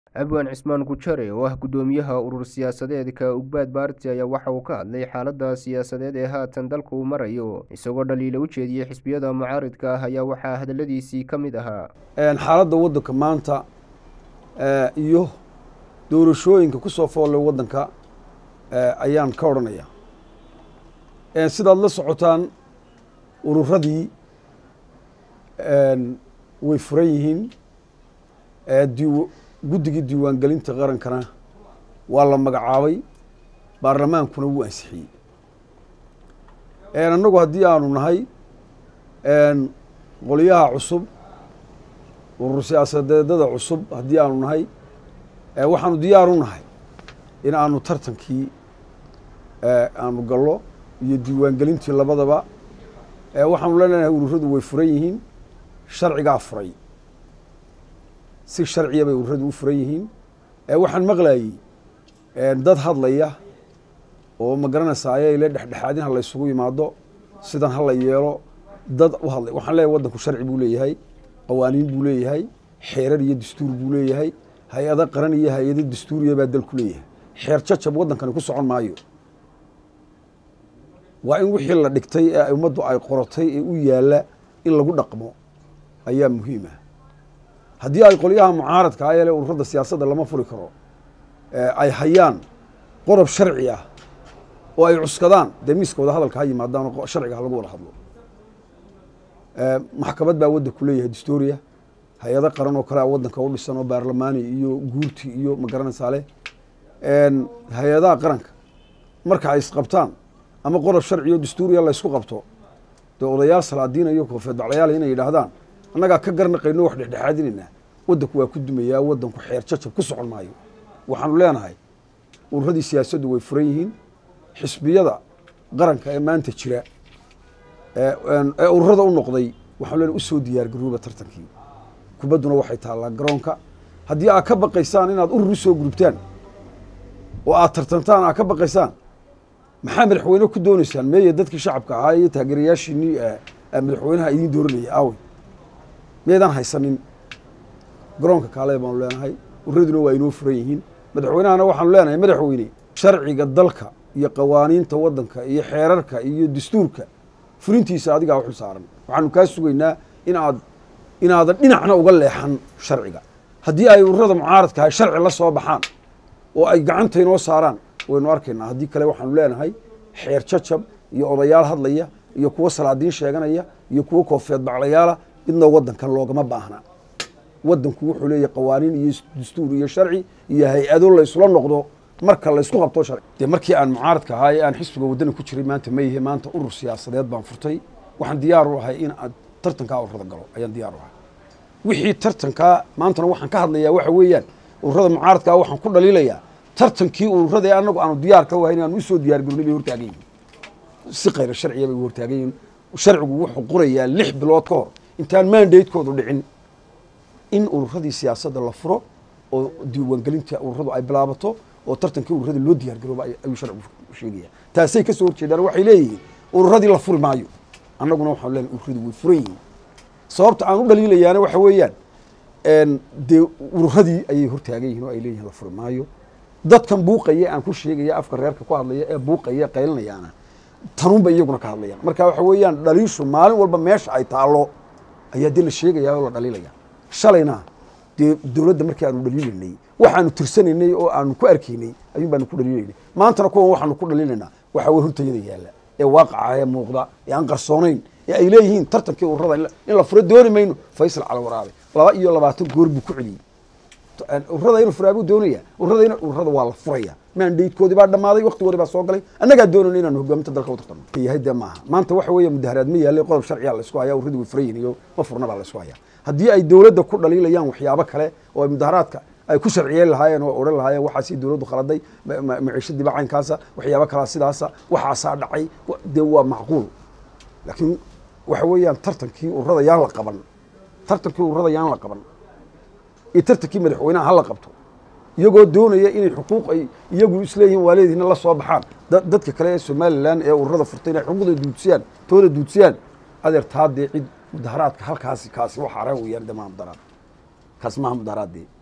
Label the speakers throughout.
Speaker 1: abwaan cismaan gujare oo ah guddoomiyaha urur siyaasadeedka ugbaad baarti ayaa waxa uu ka hadlay xaaladda siyaasadeed ee haatan dalka uu marayo isagoo dhaliila u jeediyey xisbiyada mucaaridka ah ayaa waxaa hadaladiisii ka mid ahaa
Speaker 2: xaaladda waddanka maanta iyo doorashooyinka ku soo foollay waddanka ayaan ka odhanaya sidaad la socotaan ururadii way furan yihiin guddigii diiwaangelinta qarankana waa la magacaabay baarlamaankuna wuu ansixiyey annagu haddii aanu nahay qolyaha cusub urur siyaasadeedada cusub haddii aanu nahay waxaanu diyaar u nahay in aanu tartankii aanu gallo iyo diiwaangelintii labadaba waxaanu leenahay ururadu way furan yihiin sharcigaa furay si sharciya bay ururadu u furan yihiin waxaan maqlayey dad hadlaya oo ma garanaysaa ayayle dhexdhexaadin ha la ysugu yimaado sidan ha la yeelo dad u hadlay waxaan leeyahay waddanku sharci buu leeyahay qawaaniin buu leeyahay xeerar iyo dastuur buu leeyahay hay-ado qaran iyo hay-ado dastuuriya baa dalku leeyahay xeer jajab waddankani ku socon maayo waa in wixii la dhigtay ee ummaddu ay qorotay ee u yaalla in lagu dhaqmo ayaa muhiim ah haddii ay qolyaha mucaaradka a yeele ururada siyaasadda lama furi karo ay hayaan qodob sharci ah oo ay cuskadaan dee miiskooda hadalka ha yimaadaan oo sharciga ha lagu wada hadlo maxkamad baa waddanku leeyahay dastoria hay-ado qaran oo kale a waddanka u dhisan oo baarlamaani iyo guurti iyo ma garanaysaa leh hay-adaha qaranka marka ay isqabtaan ama qodob sharci oo dastuuriya la ysku qabto dee odayaal salaadiina iyo koofeed baclayaal inay yidhaahdaan annagaa ka garnaqayno wax dhexdhexaadinaynaa waddanku waa ku dumayaa waddanku xeer jajab ku socon maayo waxaanu leenahay ururadii siyaasaddu way furan yihiin xisbiyada qaranka ee maanta jira ee ururada u noqday waxaanu leenahay usoo diyaargarooba tartankii kubadduna waxay taallaa garoonka haddii aad ka baqaysaan inaad urur usoo gurubtaan oo aad tartantaan aad ka baqaysaan maxaa madaxweyne ku doonaysaan meeye dadkii shacabka ahaa iyo taageerayaashiinii madaxweynaha idiin dooranaya aawey miyaydaan haysanin garoonka kaale baanu leenahay ururaduna waa inoo furan yihiin madaxweynahana waxaanu leenahay madaxweyne sharciga dalka iyo qawaaniinta waddanka iyo xeerarka iyo dastuurka fulintiisa adigaa u xil saaran waxaanu kaa sugaynaa in aad inaadan dhinacna uga leexan sharciga haddii ay ururada mucaaradkahay sharci la soo baxaan oo ay gacanta inoo saaraan waynu arkaynaa haddii kale waxaanu leenahay xeer jajab iyo odayaal hadlaya iyo kuwo salaadiin sheeganaya iyo kuwo koofeed baclayaala midna waddankan loogama baahna waddanku wuxuu leeyahay qawaaniin iyo dastuur iyo sharci iyo hay-ado la ysula noqdo marka laysku qabto sharci dee markii aan mucaaradka ahaa ee aan xisbiga waddani ku jiray maanta ma yihi maanta urur siyaasadeed baan furtay waxaan diyaar u ahay in aad tartankaa ururada galo ayaan diyaar u ahay wixii tartankaa maantana waxaan ka hadlayaa waxa weeyaan ururada mucaaradkaa waxaan ku dhaliilayaa tartankii ururada ee anagu aanu diyaar ka wahayn aanu usoo diyaar garoonay bay hortaagan yihin si kayra sharciya bay hortaagan yihin sharcigu wuxuu qorayaa lix bilood ka hor intaan mandatekoodu dhicin in ururadii siyaasadda la furo oo diiwaangelinta ururadu ay bilaabato oo tartankii ururada loo diyaar garooba ayuu sharcigu sheegaya taasay kasoo horjeedaan waxay leeyihiin ururadii la furi maayo annaguna waxaanu leenahay ururadu way furan yihiin sababta aan u dhaliilayaana waxa weeyaan dee ururadii ayay hortaagan yihin oo ay leeyihin la furi maayo dadkan buuqaya aan ku sheegaya afka reerka ku hadlaya ee buuqaya qaylinayaana tanuunba iyaguna ka hadlayaan marka waxa weeyaan dhaliishu maalin walba meesha ay taallo ayaa dee la sheegaya oo la dhaliilaya shalayna dee dowladda markii aanu dhaliilaynay waxaanu tirsanaynay oo aanu ku arkaynay ayuun baanu ku dhaliilaynay maantana kuwan waxaanu ku dhaliilaynaa waxa weye hortayada yaalla ee waaqaca ee muuqda ee aan qarsoonayn ee ay leeyihiin tartankii ururada in la furo dooni mayno faysal cala waraabe laba iyo labaatan goor buu ku celiyey ururada inuu furaa buu doonaya ururada in ururada waa la furaya mandatekoodii baa dhammaaday waktigoodii baa soo galay annagaa doonayna inaanu hogaaminta dalka u tartano yahay dee maaha maanta waxa weeye mudaharaad ma yaallay qodob sharciyaa la isku hayaa ururada way furan yihin iyo ma furna baa la isku hayaa haddii ay dowladda ku dhaliilayaan waxyaabo kale oo ay mudaharaadka ay ku sharciyeen lahaayeen oo odhan lahaayeen waxaasi dowladdu khaladay maciishadii baa caynkaasa waxyaabo kalaa sidaasa waxaasaa dhacay dee waa macquul laakiin waxa weeyaan tartankii ururada yaan la qaban tartankii ururada yaan la qaban iyo tartankii madaxweynaha hala qabto iyagoo doonaya inay xuquuq ay iyagu isleeyihiin waaleediina la soo baxaan dadka kale ee somalilan ee ururada furtay inay xuquuqda duudsiyaan tooda duudsiyaan adeer taa dee cid mudaharaadka halkaasi kaasi waxaara weyaan de maha mudaharaad kaasi maaha mudaharaad dee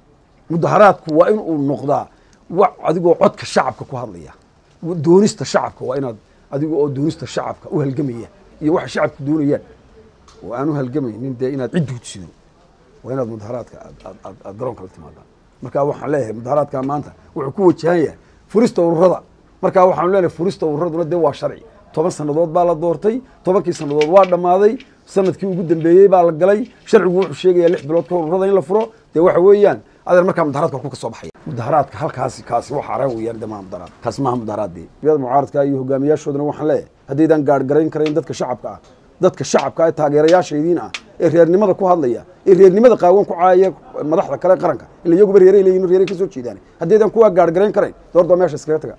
Speaker 2: mudaharaadku waa in uu noqdaa wa adigoo codka shacabka ku hadlaya doonista shacabka waa inaad adiga oo doonista shacabka u halgamaya iyo waxa shacabku doonayaan oo aan u halgamaynin dee inaad cid duudsido waa inaad mudaharaadka aad garoonka la timaadaan marka waxaan leeyahay mudaharaadka maanta wuxuu ku wajahan yahay furista ururada marka waxaanu leenahay furista ururaduna dee waa sharci toban sannadood baa la doortay tobankii sannadood waa dhammaaday sanadkii ugu dambeeyey baa la galay sharcigu wuxuu sheegayaa lix bilood ka hor ururada in la furo dee waxa weeyaan adeer markaa mudaharaadka ku ka soo baxaya mudaharaadka halkaasi kaasi waxa araan weeyaan dee maha mudaharaad kaasi maaha mudaharaadii biyada mucaaradka iyo hogaamiyaashoodana waxaan leeyahay haddaydan gaargarayn karayn dadka shacabka ah dadka shacabka ee taageerayaashaydiin ah ee reernimada ku hadlaya ee reernimada qaawan ku caaya madaxda kale qaranka ila iyaguba reeray leeyihin reeray ka soo jeedaan haddaydan kuwaa gaargarayn karayn doorda meesha iskaga taga